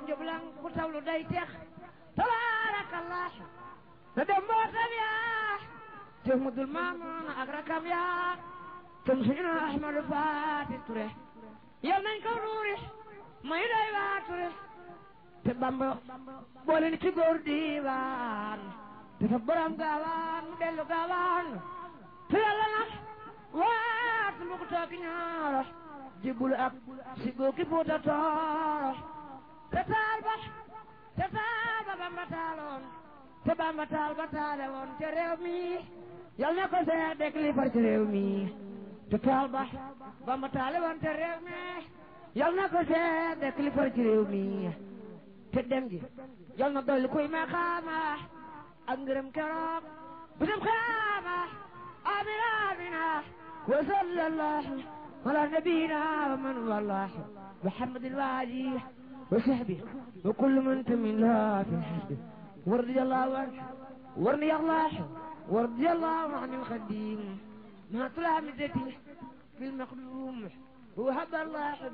njublan ku tawlu day tex tabaarakallah na dem mbootam yaa Cheikh Mudul Maamoon ak rakam yaa tam suñu Ahmadu Faati Ture yal nañ ko ruuri may day waa Ture te Bamba boole ni ci góor diiwaan dafa borom gaawaan mu dellu gaawaan te yàlla nag waat mu ko toog ñaaro jibbul ak si góor ki Fuuta Tooro te taal ba te taal ba Bamba taaloon te Bamba taal ba taale woon te réew mi yal na ko see dëkk li far ci réew mi te taal ba Bamba taale woon te réew mi yal na ko see dëkk li far ci réew mi te dem gi yal na dolli kuy ma xaama ak ngërëm keroog bu dem xaama amina amina wa sallallahu ala nabiyina wa man wallahu muhammadin wa alihi wa sahbihi wa kullu man tamin la fi hasbi ورضي الله عنه ورضي الله ورضي الله عن الخديم ما طلع مدتي في المقدوم وهب الله